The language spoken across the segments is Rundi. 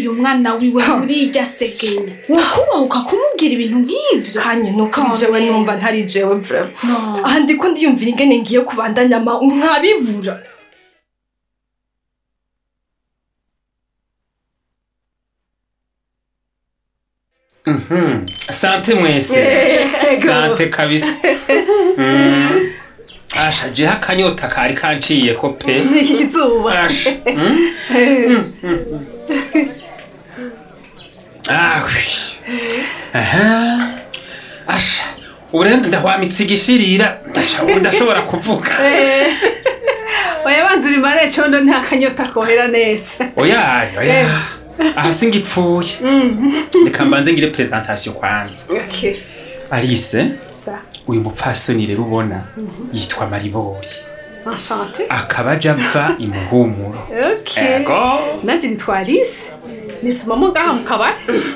uyu mwana wiwe muri irya segenya wokubahuka kumubwira ibintu nk'ivyo kanye nuko Come jewe on. numva ntari jewe vrema No. aha ndiko ndiyumvira ingene ngiye kubandanya ama nkabibura sante mwese sante kabisa Mm. asha jeha akanyota kari kanciye ko pe izuba asha Mm. Ah, oui. Aha. asha urenda ndahwamitse igishirira asha ubu ndashobora kuvuga oya banza urimare condo nta kanyota kohera neza oya oya aha singipfuye reka mbanze ngire presentation kwanza okay alice sa uyu mupfasoni rero ubona yitwa maribori enchanté akaba aja ava imuhumuro okay ego nanje nitwa alice nisomamo ngaha mu kabari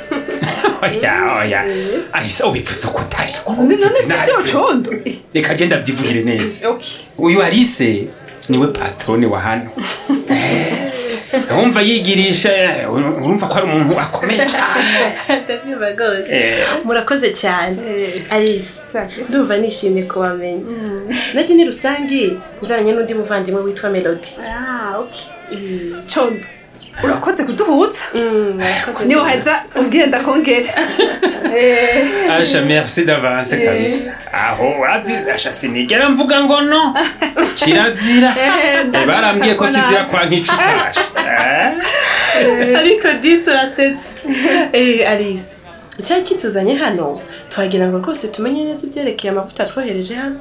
oya oya alice ubivuze uko utari ko none ubivuze si nabi. cyo condo reka je ndavyivugire neza okay uyu alice niwe patrone wa hano Eh, wumva yigirisha eh, urumva ko ari umuntu akomeye cyane ndabyumva rwose Eh. murakoze cyane alice Sabe. ndumva nishimye kubamenya nanjye ni rusange nzaranye n'undi muvandimwe witwa melody ah okay condo urakoze kuduhuza Mm, murakoze niwe cyane. heza umbwire ndakongera Eh, asha merci d'avance kabisa aho urazi asha sinigera mvuga ngo no kirazira eh, Eh, barambwiye ko ndazi kizira kwa nk'icupa Eh? ariko disi urasetse Eh, alice icyari kituzanye hano twagira ngo rwose tumenye neza ibyerekeye amavuta twohereje hano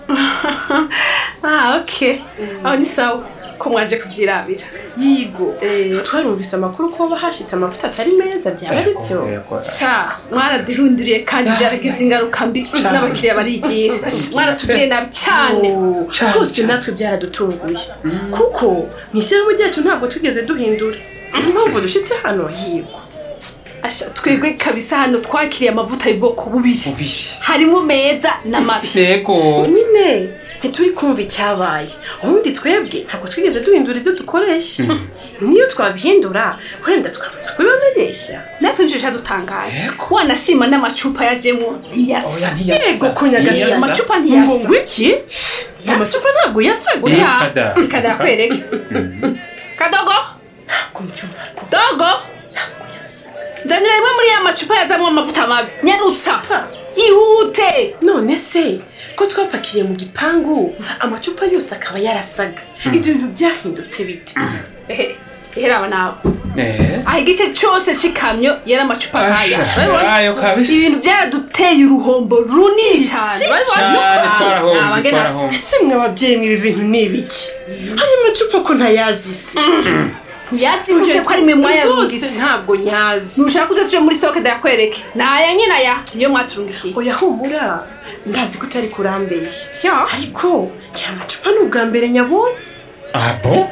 ah okay aho ni sawa ko mwaje kubyirabira yigo Eh. twarumvise amakuru ko haba hashyitse amavuta atari meza byaba ari byo sha mwaradihunduriye kandi byaragize ingaruka mbi n'abakiriya barigira mwaratubwiye nabi cyane Oh, rwose natwe byaradutunguye kuko mu ishyirahamwe ryacu ntabwo twigeze duhindura impamvu dushyitse hano yigo Asha, twebwe kabisa hano twakiriye amavuta y'ubwoko bubiri Bubiri. harimo meza n'amabi yego nyine ntituri kumva icyabaye ubundi twebwe ntabwo twigeze duhindura ibyo dukoresha niyo twabihindura wenda twamaze kubibamenyesha natwe njije dutangaje wanashima n'amacupa yajemo ntiyasa oya ntiyasa yego ko nyagasani Ntiyasa. amacupa ntiyasa ngo iki amacupa ntabwo yasaga Eh, Uriya, kada. reka ndakwereke kadogo ntabwo mbyumva rwose dogo ntabwo yasaga nzanira rimwe muri ya macupa yazamo amavuta mabi nyarutsa Pa. ihute none se ko twapakiriye mu gipangu amacupa yose akaba yarasaga ibyo bintu byahindutse bite ehe eheraba nawe Eh. aho igice cyose cy'ikamyo yari amacupa nk'aya Asha, urabibona? ayo kabisa. ibintu byaraduteye uruhombo runini cyane urabibona? Cyane, twarahombye, Ah, bagena se. twarahombye. ese mwe ababyeyi mwe ibi bintu ni ibiki aya macupa ko ntayazi se ntiyazi gute ko ari mwe rwose mwayarungitse ntabwo nyazi ntushaka kuza tuje muri stoke ndayakwereke ni aya nyine aya niyo mwaturungikiye oya humura ndazi ko utari kurambeshya Sha. ariko aya macupa ni ubwa mbere nyabonye ah bon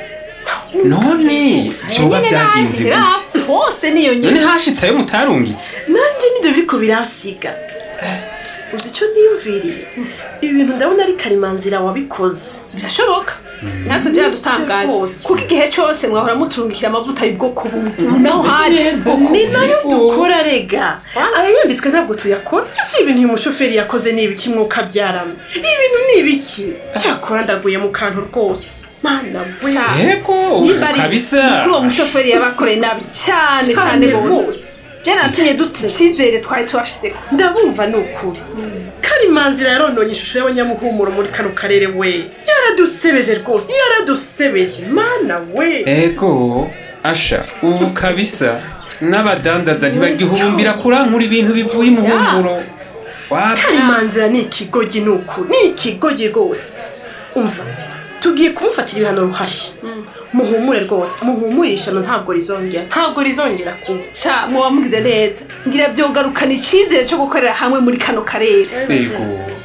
none vyoba byagenze Nyine gute hose niyo none nyine hashitse ayo mutarungitse nanjye nibyo biriko biransiga uzi icyo niyumviriye ibi bintu ndabona ari karimanzira wabikoze birashoboka natwe byaradutangaje rwose. kuko igihe cyose mwahora muturungikira amavuta y'ubwoko bumwe ubu naho haje ubwoko ni bumwe nayo dukora rega aya yanditswe ntabwo tuyakora si ibintu uyu mushoferi yakoze ni ibiki mwuka byaramo ibi bintu ni ibiki cyakora ndaguye mu kantu rwose mana we Sha. yego ubu nimba ari kabisa kuri uwo mushoferi yabakoreye nabi cyane cyane Cyane rwose rwose. byanatumye dufite icyizere twari tubafise ndabumva ni ukuri karimanzira yarononye ishusho y'abanyamuhumuro muri kano karere we yaradusebeje rwose yaradusebeje mana we ego asha ubu kabisa n'abadandaza ntibagihurumbira kurankura ibintu bivuye imuhumuro Wapi? karimanzira ni ikigogi ni ukuri ni ikigogi rwose umva tugiye kumufatira ibihano ruhashya muhumure rwose muhumurisha no ntabwo rizongera ntabwo rizongera kuba sha muba mugize neza ngira byogarukana icyizere cyo gukorera hamwe muri kano karere ego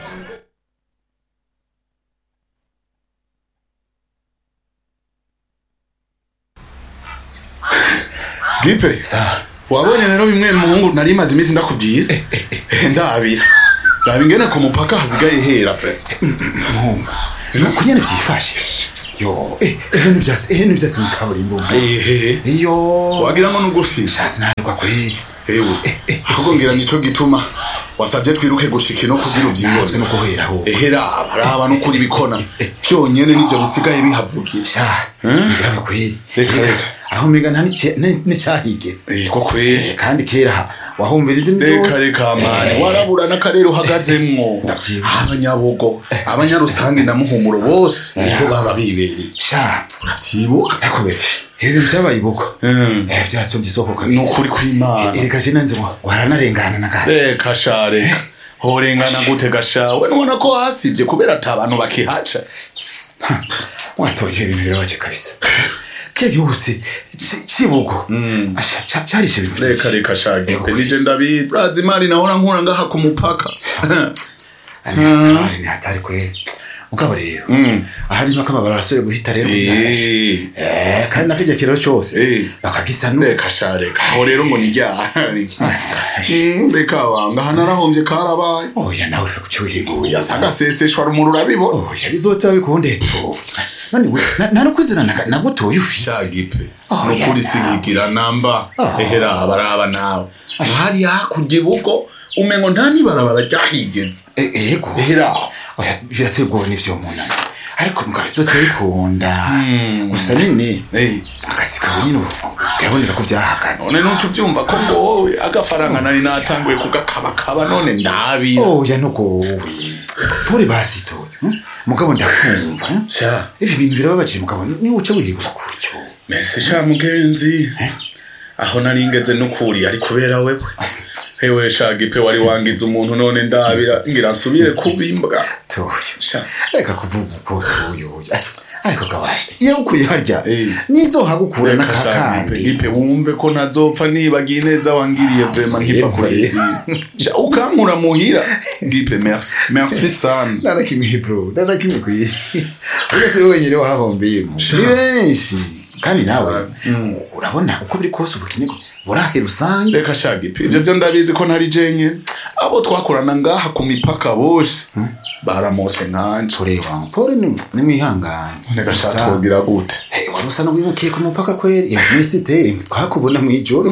gipe wabonye rero bimwe muhungu nari maze iminsi ndakubwira ndabira raba ingene ku mupaka hasigaye hera pe nuko nyene vyifashe yo eh ehe n'ivyatsi ehe n'ivyatsi mu kaburimbo ehe iyo wagira ngo nugufisha shasi ntabwo kweli ewe ahubwo ngira nico gituma wasabye twiruke gushika ino kugira nazwe uvyibone no guhera aho ehe raba raba n'ukuri bikona vyonyene nivyo bisigaye bihavugira sha bigrave kweli Reka, Reka, reka. aho mega nta n'ice- ni- n'icyahigeze Eh, ko kweli Eh, kandi kera wahumvira indimi reka zose reka mani warabura n'akarere uhagazemwo Ndavyibuka. abanyabugo abanyarusange na muhumuro bose niho baba bibereye sha uravyibuka yakubeshe ibi bintu byabaye ibuko Mm. eh byaratsomye isoko ni kabisa ukuri kw'imana ereka je nanze ngo waranarengana na gato reka sha reka horengana gute gashawe nubona ko hasivye kubera ata bantu bakihaca watoye ibintu birabaje kabisa kiriya gihugu si ci- cibugo Asha, ca- carishe ibintu reka vyinshi. reka shagipe Ego. nije ndabizi urazi imari nahora nkura ngaha ku mupaka Ari hatari ni hatari kweli mugabo rero ahari nuko amabara arasubire guhita rero Eh. eh kandi nakijya kiraro cyose Eh. bakagisa nu reka sha reka aho rero ngo nijyahari reka wanga hano arahombye karabaye oya nawe kucyuhinguye yasagaseseshwa rumuri urabibona oya bizoteba bikundeto none we na- nta no kwizina na- nagutoye ufise shagipe Oh, nukuri yeah. sinigira namba Oh. ehera baraba nawe hariya hakurya ibugo umengo nta nibarabara ryahigeze Eh, ego ehera oya birateye ubwoba n'ivyo munani ariko mugabo bizoteba bikunda gusa nini Eh. akazi kawe nyine ubu biraboneka ko byahagaze none nuco uvyumva ko ngo wowe agafaranga nari natanguye kugakabakaba none ndabira oya nugowe pure basitoye hm? mugabo ndakumva hm? sha ibi bintu birababaje mugabo niwe uca wihebura gutyo merci sha mugenzi aho nari ngeze nukuri ari kubera wewe hewe shagipe wari wangize umuntu none ndabira ngira nsubire kubimbwa toyo sha reka kuvuga uko toyoya ariko gabashe iyo ukuye harya Eh. nizohagukura reka n'akakandi gipe wumve ko ntazopfa nibagiye neza wangiriye vrema nkiva Yego, kuri yego. izi ukankura muhira gipe merci merci sana narakimwe bro narakimwe kwiye urya si wowe wenyine wahahombeyemo Sha. ni benshi kandi nawe urabona uko biri kose ubukene burahe rusange reka shagipe ivyo vyo ndabizi ko ntari jenye abo twakorana ngaha ku mipaka bose baramose nkanje tureba pore ni ni mwihangane reka sha Gusa- twogira gute Hey, wari usa n'uwimukiye ku mupaka kweri iyo minsi iteye twakubona mu ijoro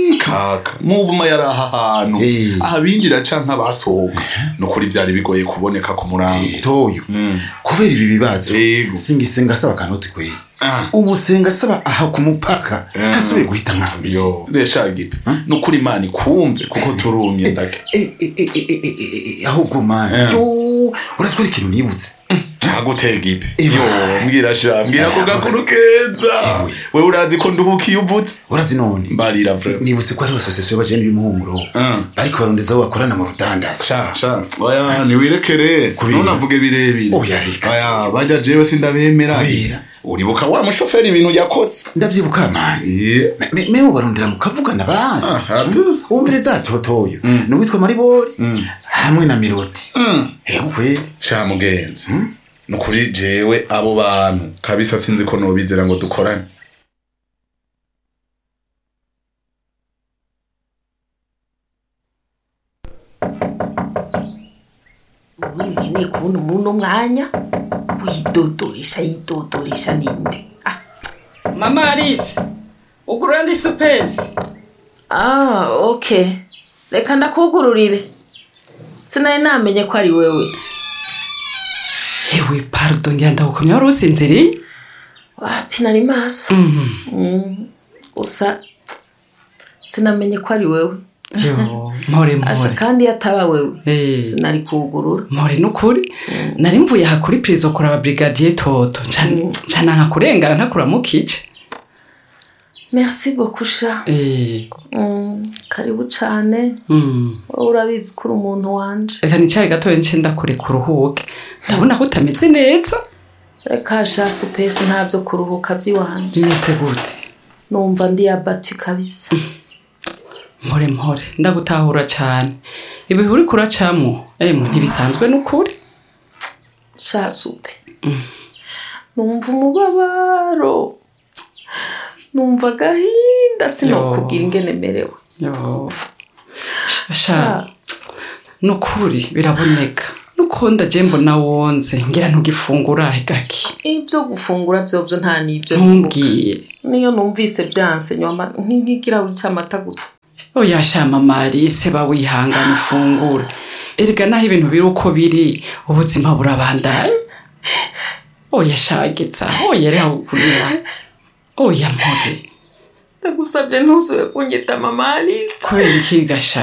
kaka muvuma yari aha hantu Eh. abinjira canke abasohoka nukuri vyari bigoye kuboneka ku murango toyo kubera ibi bibazo Yego. singisenga asaba akanoti kweri Ah. ubu senga asaba aha ku mupaka Ah. hasubiye guhita nkambi yo resha gipe nukuri imana ikumve kuko turumye ndake Eh, eh, eh, eh, eh, eh, eh, ahubwo mani Eh. yo uraziko ari ikintu nibutse caguteye gipe Ewa. yo mbwira sha mbwira ko Ewa. gakuru keza Ewe. wewe urazi ko nduhukiye uvutse urazi none mbarira vrema nibutse ko hariho asosiyasiyo y'abajene b'imuhumuro Ah. bariko barondeza aho bakorana mu rudandazo sha sha oya niwirekere Kubera. ntunavuge birebire Oya, reka. oya bajya jewe sindabemera Kubera. uribuka wa mushoferi ibintu yakoze ndavyibuka mani Yeah. Me- me- mewe barondera mukavugana basi Ah, atu. wumviriza totoyo ni uwitwa maribori hamwe na miroti ego kweli sha mugenzi nukuri jewe abo bantu kabisa sinzi ko nobizera ngo dukorane ubu nkeneye kubona umuntu umwanya widodoresha yidodoresha ninde ah mama alice ugurura ndi supesi ah okay reka ndakugururire sinari namenye ko ari wewe yewe parudo ngira ndagukomye wari usinziriye wapi nari maso Mm, gusa sinamenye ko ari wewe yo mpore asha mpore kandi iyo ataba wewe Eh. sinari kuwugurura mpore n'ukuri nari mvuye aha kuri pirizo kuraba brigadier toto Nca- nca nanka kurengana ntakuramo kice merci beaucoup sha Eh, Mm, karibu cane mm. wowe urabizi ko uri umuntu wanje reka nicare gatoya nce ndakure kuruhuke ndabona ko utameze neza reka sha supesi ntabyo kuruhuka by'iwanje bimeze gute numva ndi yabatu kabisa mpore mpore ndagutahura cane ibihe uriko uracamwo emwe ntibisanzwe n'ukuri sha supe numva umubabaro numva agahinda sinokubwira ingene merewe yo sha nukuri biraboneka nukonda je mbona wonze ngira ntugifungura gaki ibyo gufungura byobyo nta n'ibyo nibuka. ntumbwiye niyo numvise byanse nyuma nk'ikirahuri cy'amata gusa oya shama marise bawihangana ufungura erega naho ibintu biri uko biri ubuzima burabandanya oya shageza oya reha kurira oya mpore ndagusabye ntuzuye kunyita mama alisa kubera iki gasha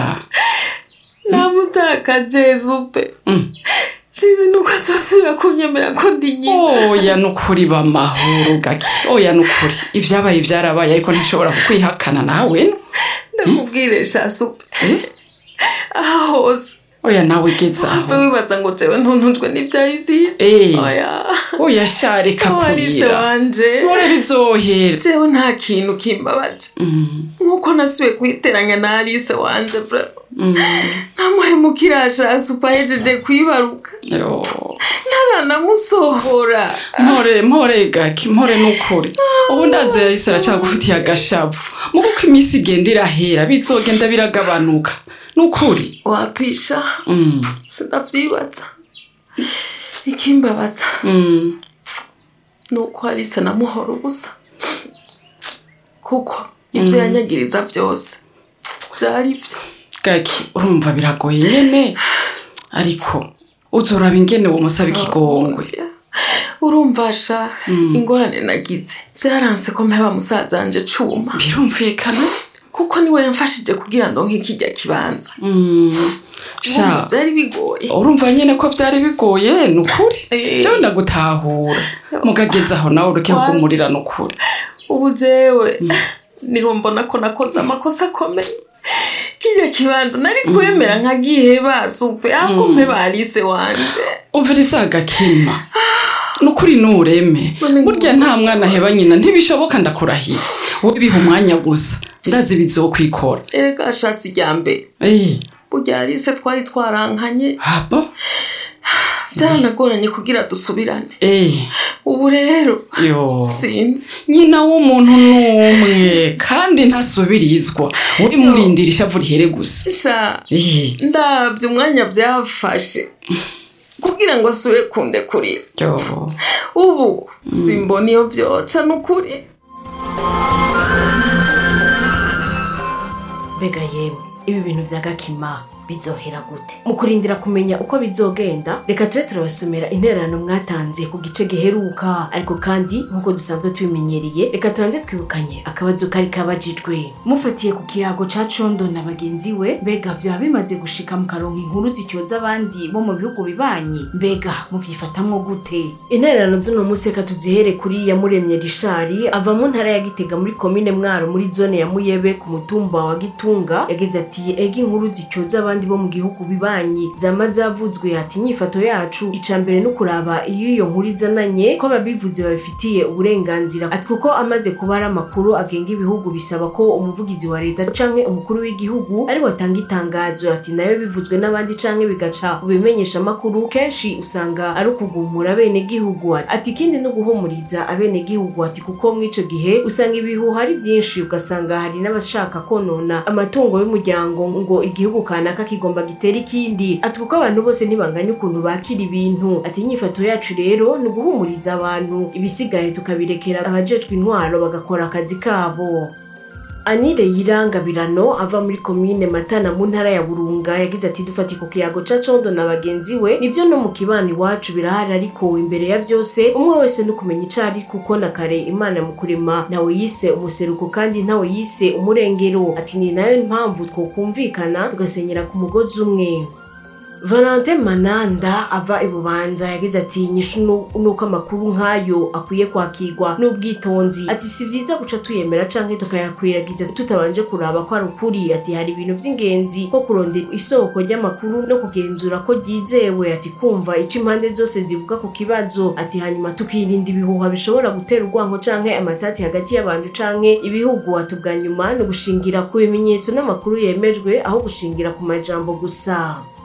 namutakaje zupe sinzi nuko azasubira kunyemera ko ndi nyina oya nukuri bamahoro gaki oya nukuri ibyabaye byarabaye ariko ntishobora kukwihakana nawe ndakubwire sha supe aha hose oya nawe geza mve aho wibaza ngo jewe ntuntujwe n'ibyayisi Eh. oya oya sha reka walise kurira wanje mpore bizohera jewe nta kintu kimbabaje nk'uko nasubiye kuyiteranya na alise wanje bra ntamuhemukira sha supe ahejeje kwibaruka Yo. ntaranamusohora mpore mpore gaki mpore nukuri ubu ndazi yarisi aracyagufitiye agashavu mu kuko iminsi igenda irahera bizogenda biragabanuka nukuri wapisha Mm, sinavyibaza ikimbabaza mm. nuko alise namuhora ubusa kuko ibyo yanyagiriza byose byari byo gaki urumva biragoye nyene ariko uzoraba ingene umusaba ikigongwe urumva sha ingorane nagize byaranse ko mpeba musaza wanje cuma birumvikana kuko niwe yamfashije kugira ngo nk'ikijya kibanza Mm, Urumva sha byari bigoye urumva nyene ko byari bigoye nukuri Eh. jewe ndagutahura mugageza aho nawe ureke What? kugumurira nukuri ubu jewe niho mbona ko nakoze amakosa akomeye kijya kibanza nari kwemera nkagiheba supe ako mpeba alise wanje umviriza agakima nukuri nureme None burya nguze. nta mwana aheba nyina ntibishoboka ndakurahiye wowe biha umwanya gusa ndazi bizokwikora erega shasi rya mbere Eh, burya alise twari twarankanye abo byaranagoranye kugira dusubirane Eh, ubu rero yo sinzi nyina w'umuntu n'umwe kandi ntasubirizwa uri murindira ishavu rihere gusa sha Eh, ndabye umwanya byafashe kugira ngo asubire kunde kurira yo ubu simbona iyo byoca n'ukuri mbega yewe ibi bintu bya gakima bizohera gute mu kurindira kumenya uko bizogenda reka tube turabasomera intererano mwatanze ku gice giheruka ariko kandi nk'uko dusanzwe tubimenyereye reka tubanze twibukanye akabazo kari kabajijwe mufatiye ku kiyago ca condo na bagenzi we mbega vyaba bimaze gushika mu karonka inkuru zicyoza abandi bo mu bihugu bibanyi mbega muvyifatamwo gute intererano z'uno munsi reka tuzihere kuri yamuremye rishari ava mu ntara ya gitega muri komine mwaro muri zone ya muyebe ku mutumba wa gitunga yagize ati ega inkuru zicyoza abandi bo mu gihugu bibanyi zama zavuzwe ati inyifato yacu ica mbere no kuraba iyo iyo nkuru izananye ko ababivuze babifitiye uburenganzira ati kuko amaze kuba ari amakuru agenga ibihugu bisaba ko umuvugizi wa leta canke umukuru w'igihugu ari watanga itangazo ati nayo bivuzwe n'abandi canke bigaca mu bimenyesha amakuru kenshi usanga ari ukugumura bene gihugu ati ikindi no guhumuriza abene gihugu ati kuko mw'ico gihe usanga ibihuha ari byinshi ugasanga hari n'abashaka konona amatungo y'umuryango ngo igihugu kanaka kigomba gitera ikindi ati kuko abantu bose ntibanganya ukuntu bakira ibintu ati inyifato yacu rero ni uguhumuriza abantu ibisigaye tukabirekera abajejwe intwaro bagakora akazi kabo anire yirangabirano ava muri komine matana mu ntara ya burunga yagize ati dufati ku kiyago ca condo na bagenzi we nivyo no mu kibani iwacu birahari ariko imbere ya vyose umwe wese no kumenya ico ari kuko na kare imana mu kurema nawe yise umuseruko kandi ntawe yise umurengero ati ni nayo mpamvu twokumvikana tugasenyera ku mugozi umwe Valentin Mananda ava i Bubanza yagize ati nyishu nu- nuko amakuru nk'ayo akwiye kwakirwa n'ubwitonzi ati si byiza guca tuyemera canke tukayakwiragiza tutabanje kuraba ko ari ukuri ati hari ibintu by'ingenzi nko kurondera isoko ry'amakuru no kugenzura ko ryizewe ati kumva ico impande zose zivuga ku kibazo ati hanyuma tukirinda ibihuha bishobora gutera urwanko canke amatati hagati y'abantu canke ibihugu ati ubwa nyuma ni ugushingira ku bimenyetso n'amakuru yemejwe aho gushingira ku majambo gusa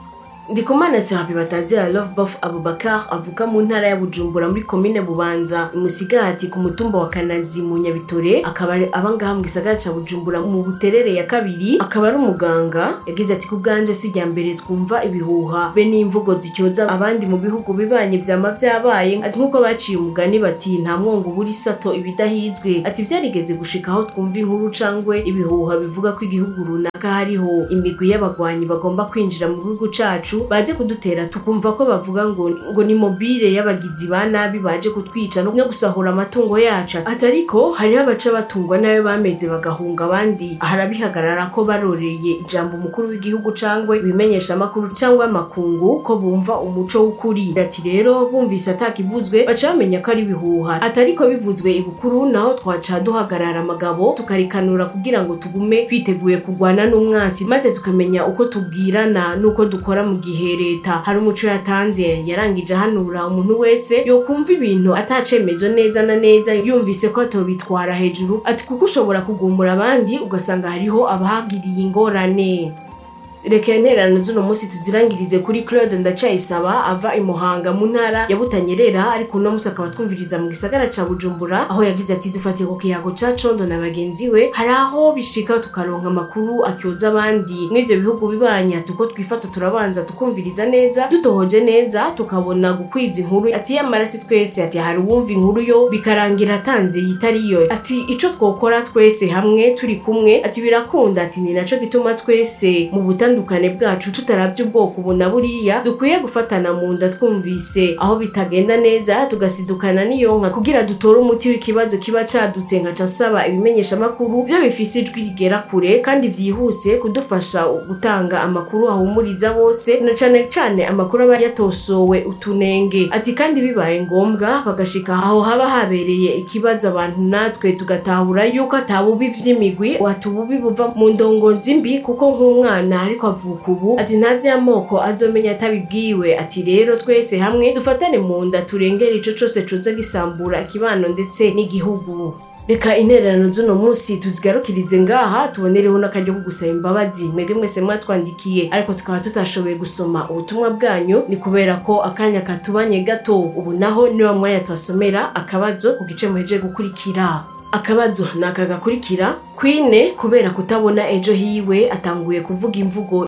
ndikumana sehabi batazira love buff abubakar avuka mu ntara ya bujumbura muri komine bubanza musigati ku mutumba wa kanazi mu nyabitore akaba ari abangaha mu gisagara ca bujumbura mu buterere ya kabiri akaba ari umuganga yagize ati ku bwanje si rya mbere twumva ibihuha be n'imvugo zicyoza abandi mu bihugu bibanye vyama vyabaye ati nk'uko baciye umugani bati nta mwongo ubura isato ibidahizwe ati vyarigeze gushika aho twumva inkuru cangwe ibihuha bivuga ko igihugu runaka hariho imigwi y'abagwanyi bagomba kwinjira mu gihugu cacu baje kudutera tukumva ko bavuga ngo ngo ni mobile y'abagizi ba nabi baje kutwica no gusahura amatungo yacu ati ariko hariho abaca batungwa nayo bameze bagahunga abandi harabihagarara ko baroreye ijambo umukuru w'igihugu cangwe ibimenyesha amakuru cyangwa amakungu ko bumva umuco w'ukuri ati rero bumvise atakivuzwe baca bamenya ko ari ibihuha ati ariko bivuzwe ibukuru naho twaca duhagarara amagabo tukarikanura kugira ngo tugume twiteguye kurwana n'umwansi maze tukamenya uko tubwirana n'uko dukora mu gihe leta hari umuco yatanze yarangije ahanura umuntu wese yokumva ibintu atacemezo neza na neza yumvise ko atobitwara hejuru ati kuko ushobora kugumbura abandi ugasanga hariho abahagiriye ingorane reka intererano z'uno munsi tuzirangirize kuri claude ndacayisaba ava i muhanga mu ntara ya butanyerera ariko uno munsi akaba twumviriza mu gisagara ca bujumbura aho yagize ati dufatiye ku kiyago ca condo na bagenzi we hari aho bishika tukaronka amakuru akyoza abandi mw'ivyo bihugu bibanya tuko twifata turabanza tukumviriza neza dutohoje neza tukabona gukwiza inkuru ati yamara si twese ati hari uwumva inkuru yo bikarangira atanze yitariyo ati ico twokora twese hamwe turi kumwe ati birakunda ati ni naco gituma twese mu butandukane bwacu tutaravye ubwoko ubu na buriya dukwiye gufatana mu nda twumvise aho bitagenda neza tugasidukana n'iyonka kugira dutore umuti w'ikibazo kiba cadutse nkaca nsaba ibimenyesha amakuru byo bifise ijwi rigera kure kandi vyihuse kudufasha gutanga amakuru ahumuriza bose na cane cane amakuru aba yatosowe utunenge ati kandi bibaye ngombwa bagashika aho haba habereye ikibazo abantu natwe tugatahura yuko atabubi vy'imigwi wati ububi buva mu ndongozi mbi kuko nk'umwana ariko avuka ubu ati nta vy'amoko azomenya atabibwiwe ati rero twese hamwe dufatane mu nda turengere ico cose coza gisambura ikibano ndetse n'igihugu reka intererano z'uno munsi tuzigarukirize ngaha tubonereho n'akaryo ko gusaba imbabazi mwebwe mwese mwatwandikiye ariko tukaba tutashoboye gusoma ubutumwa bwanyu ni kubera ko akanya katubanye gato ubu naho niwa mwanya twasomera akabazo ku gice muhejeje gukurikira akabazo ni aka gakurikira kwine kubera kutabona ejo hiwe atanguye kuvuga imvugo